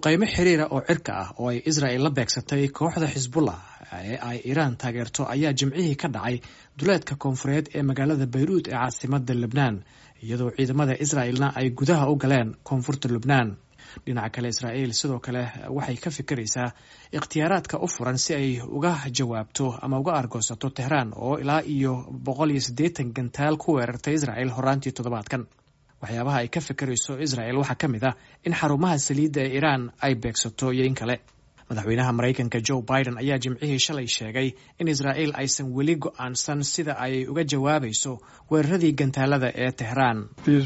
duqeymo xiriira oo cirka ah oo ay israel la beegsatay kooxda xisbullah ee ay iiraan taageerto ayaa jimcihii ka dhacay duleedka koonfureed ee magaalada bayruud ee caasimada lebnaan iyadoo ciidamada israelna ay gudaha u galeen koonfurta lubnaan dhinaca kale israel sidoo kale waxay ka fikiraysaa ikhtiyaaraadka u furan si ay uga jawaabto ama uga argoosato tehraan oo ilaa iyo boqol iyo siddeetan gantaal ku weerartay israel horaantii toddobaadkan waxyaabaha ay ka fikirayso israel waxaa ka mid ah in xarumaha saliidda ee iiraan ay beegsato iyo in kale madaxweynaha maraykanka joe biden ayaa jimcihii shalay sheegay in israel aysan weli go-aansan sida ay uga jawaabayso weeraradii gantaalada ee tehraan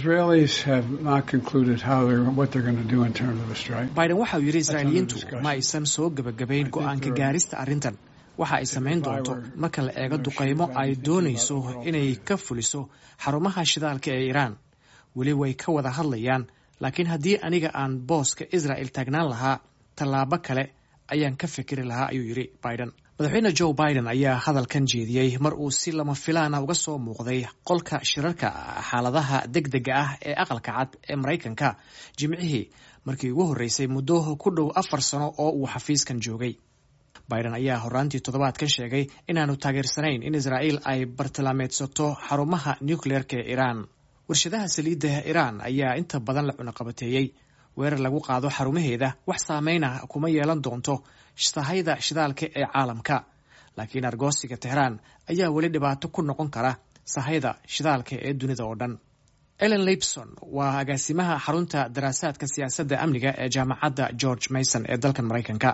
biden waxa uu yidhi israa'iiliyiintu ma aysan soo gebagabayn go-aanka gaarista arrintan waxa ay samayn doonto marka la eego duqaymo ay doonayso inay ka fuliso xarumaha shidaalka ee iiraan weli way ka wada hadlayaan laakiin haddii aniga aan booska israel taagnaan lahaa tallaabo kale ayaan ka fikiri lahaa ayuu yidhi biden madaxweyne joe biden ayaa hadalkan jeediyey mar uu si lama filaana uga soo muuqday qolka shirarka xaaladaha deg dega ah ee aqalka cad ee maraykanka jimcihii markii ugu horreysay muddo ku dhow afar sano oo uu xafiiskan joogay biden ayaa horaantii toddobaadkan sheegay inaanu taageersanayn in israel ay bartilmaameedsato xarumaha nucleerka ee iiraan warshadaha saliidda iiraan ayaa inta badan la cunaqabateeyey weerar lagu qaado xarumaheeda wax saameyna kuma yeelan doonto sahayda shidaalka ee caalamka laakiin argoosiga tehraan ayaa weli dhibaato ku noqon kara sahayda shidaalka ee dunida oo dhan ellen lipson waa agaasimaha xarunta daraasaadka siyaasadda amniga ee jaamacadda george mason ee dalkan maraykanka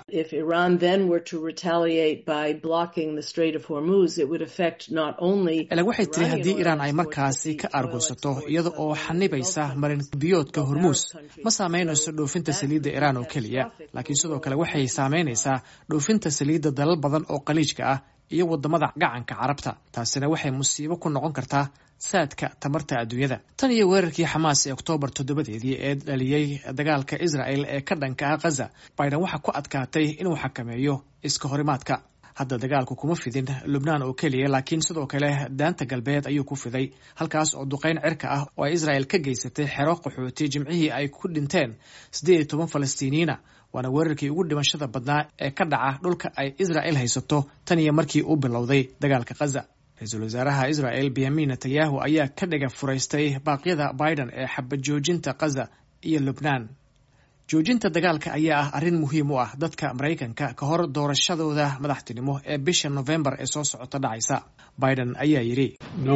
elen waxay tiri haddii iiraan ay markaasi ka aargoosato iyada oo xanibaysa marin biyoodka hormuus ma saameynayso dhoofinta saliidda iiraan oo keliya laakiin sidoo kale waxay saameynaysaa dhoofinta saliidda dalal badan oo qaliijka ah iyo wadamada gacanka carabta taasina waxay musiibo ku noqon kartaa saadka tamarta adduunyada tan iyo weerarkii xamaas ee oktoobar toddobadeedii ee dhaliyey dagaalka israel ee ka dhanka ah khaza biden waxaa ku adkaatay inuu xakameeyo iska horimaadka hadda dagaalku kuma fidin lubnaan oo keliya laakiin sidoo kale daanta galbeed ayuu ku fiday halkaas oo duqeyn cirka ah oo ay israel ka geysatay xero qaxooti jimcihii ay ku dhinteen siddeed iyo toban falastiiniyiina waana weerarkii ugu dhimashada badnaa ee ka dhaca dhulka ay israel haysato tan iyo markii uu bilowday dagaalka khaza ra-iisul wasaaraha israel benyamin netanyahu ayaa ka dhiga furaystay baaqyada biden ee xabad joojinta khaza iyo lubnaan joojinta dagaalka ayaa ah arrin muhiim u ah dadka maraykanka ka hor doorashadooda madaxtinimo ee bisha novembar ee soo socota dhacaysa biden ayaa yidhi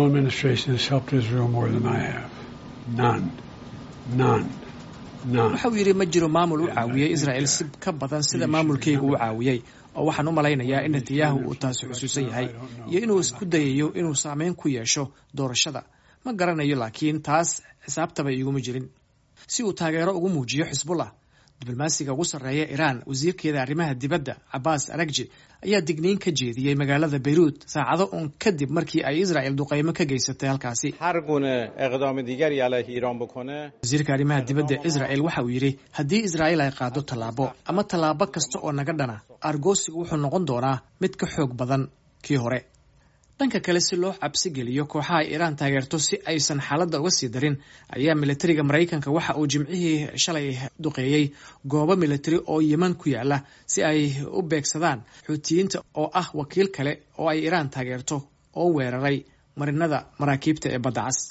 waxa uu yidhi ma jiro maamul u caawiyey israel si ka badan sida maamulkaygu u caawiyey oo waxaan u malaynayaa in netanyahu uu taasi xusuusan yahay iyo inuu isku dayayo inuu saameyn ku yeesho doorashada ma garanayo laakiin taas xisaabtaba iguma jirin si uu taageero ugu muujiyo xisbullah diblomaasiga ugu sarreeya iiraan wasiirkeeda arrimaha dibadda cabaas aragji ayaa digniin ka jeediyey magaalada bayruud saacado uun kadib markii ay israel duqeymo ka geysatay halkaasi wasiirka arrimaha dibadda israel waxa uu yidhi haddii israel ay qaado tallaabo ama tallaabo kasta oo naga dhana argoosigu wuxuu noqon doonaa mid ka xoog badan kii hore dhanka kale si loo cabsi geliyo kooxaha iiraan taageerto si aysan xaaladda uga sii darin ayaa militariga maraykanka waxa uu jimcihii shalay duqeeyey goobo militari oo yeman ku yaala si ay u beegsadaan xuutiyiinta oo ah wakiil kale oo ay iiraan taageerto oo weeraray marinada maraakiibta ee badda cas